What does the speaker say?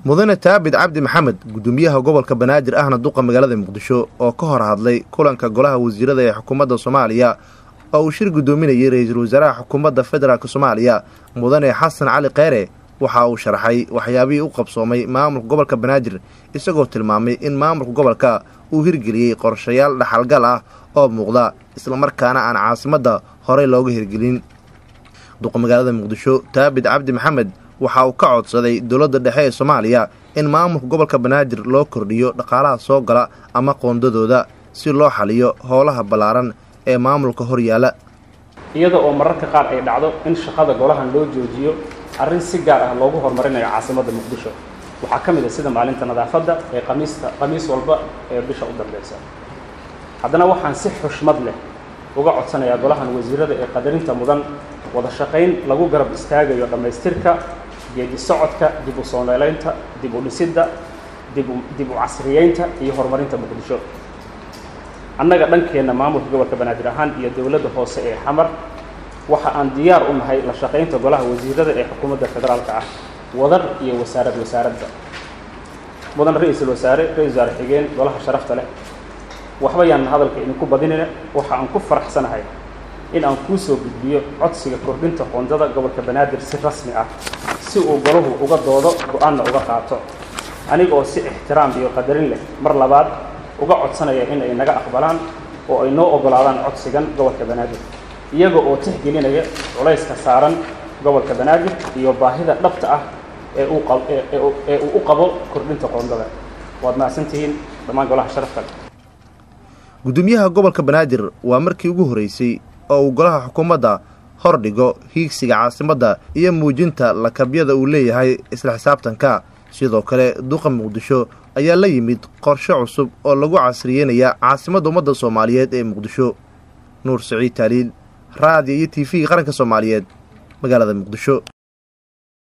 mudane taabid cabdi maxamed gudoomiyaha gobolka banaadir ahna duqa magaalada muqdisho oo ka hor hadlay kulanka golaha wasiirada ee xukuumadda soomaaliya oo uu shir guddoominayay ra-iisul wasaaraha xukuumadda federaalk soomaaliya mudane xasan cali kheyre waxa uu sharaxay waxyaabihii u qabsoomay maamulka gobolka banaadir isagoo tilmaamay in maamulka gobolka uu hirgeliyey qorshayaal dhaxalgal ah oo muuqda islamarkaana aan caasimadda horey looga hirgelin duqa magaalada muqdisho taabid cabdi maxamed waxa uu ka codsaday dowladda dhexe ee soomaaliya in maamulka gobolka banaadir loo kordhiyo dhaqaalaha soo gala ama qoondadooda si loo xaliyo howlaha ballaaran ee maamulka hor yaala iyada oo mararka qaar ay dhacdo in shaqada golahan loo joojiyo arrin si gaar ah loogu horumarinayo caasimadda muqdisho waxaa ka mid ah sida maalinta nadaafadda ee qamiista qamiis walba ee bisha u dambeysa haddana waxaan si xushmad leh uga codsanayaa golahan wasiirada ee qadarinta mudan wada shaqayn lagu garab istaagayo dhammaystirka geedi socodka dib u soo noolaynta dib u dhisidda dibu dib u casriyeynta iyo horumarinta muqdisho annaga dhankeenna maamulka gobolka banaadir ahaan iyo dowladda hoose ee xamar waxa aan diyaar u nahay la shaqaynta golaha wasiirada ee xukuumadda federaalka ah wadar iyo wasaarad wasaaradda mudan ra-iisul wasaare ra-isul wasaare xigeen golaha sharafta leh waxba yaan hadalka idinku badinina waxa aan ku faraxsanahay in aan kuu soo gudbiyo codsiga kordhinta qoondada gobolka banaadir si rasmi ah si uu golahu uga doodo go-aanna uga qaato aniga oo si ixtiraam iyo qadarin leh mar labaad uga codsanaya in ay naga aqbalaan oo ay noo oggolaadaan codsigan gobolka banaadir iyaga oo tixgelinaya culayska saaran gobolka banaadir iyo baahida dhabta ah ee uu ee uu u qabo kordhinta qoondada waad mahadsantihiin dhammaan golaha sharafka gudoomiyaha gobolka banaadir waa markii ugu horreysay oo uu golaha xukuumadda hor dhigo hiigsiga caasimadda iyo muujinta lakabyada uu leeyahay isla xisaabtanka sidoo kale duqa muqdisho ayaa la yimid qorshe cusub oo lagu casriyeynaya caasimadda ummadda soomaaliyeed ee muqdisho nuur siciid taaliil raadiyo iyo t v qaranka soomaaliyeed magaalada muqdisho